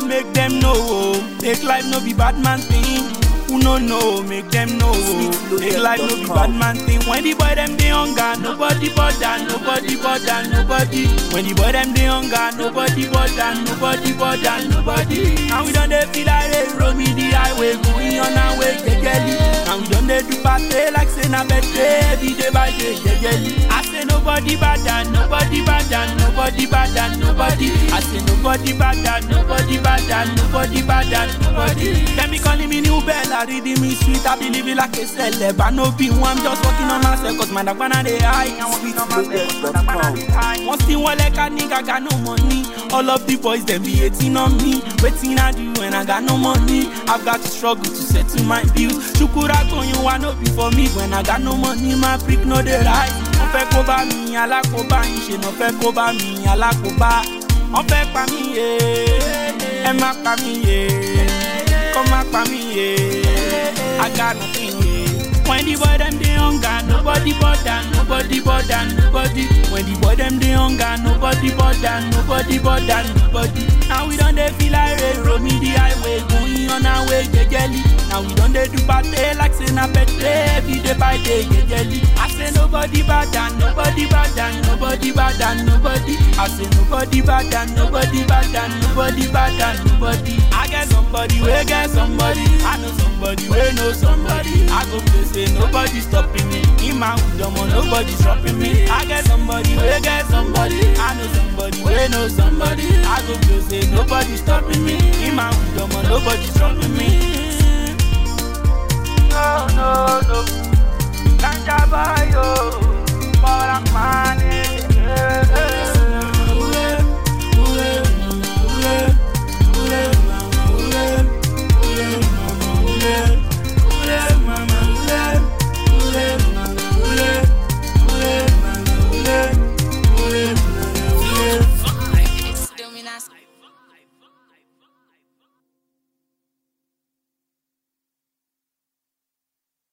make them know. oh. Make life no be bad man thing. Who no know, make them know. oh. Make life no be bad man thing. When the boy them dey hunger, nobody bother, nobody bother, nobody. When the boy them dey hunger, nobody bother, nobody bother, nobody. And we don't dey feel like they roll me the highway, going on our way, jejely. And we don't dey do party like say na birthday, every day by day, jejely. I say nobody bother, nobody bother, nobody bother, nobody. I say nobody bother, nobody bother, nobody bother, nobody. Them be calling me new bella, reading me sweet, I believe it like a celeb. I no be one, I'm just working on myself, cause my dog wanna dey high. I'm working on myself, cause my dog wanna dey high. One thing one like a nigga got no money. All of the boys them be hating on me. Waiting I do when I got no money. I've got to struggle to settle my bills. Shukura going you want no be for me when I got no money. My freak no dey right. Wọ́n fẹ́ kó bá mi alákòóbá yín ṣe náà fẹ́ kó bá mi alákòóbá. Wọ́n fẹ́ pa mí yé, ẹ má pa mí yé, kọ́ má pa mí yé, I got nothing yé. When the boy them dey hunger, nobody bother, nobody bother, nobody. When the boy them dey hunger, nobody bother, nobody bother, nobody. Now we don't dey feel like rain, roll me the highway, going on our way, jejely. Now we don't dey do party like say na birthday, every day by day, jejely. I say nobody bother, nobody bother, nobody bother, nobody. I say nobody bother, nobody bother, nobody bother, nobody. I get somebody, we get somebody. I know somebody, we know somebody. I go play say nobody stopping me. In my wisdom, nobody stopping me. I get somebody, we get somebody. I know somebody, we know somebody. I go play say nobody stopping me. In my wisdom, nobody stopping me. No, no, no.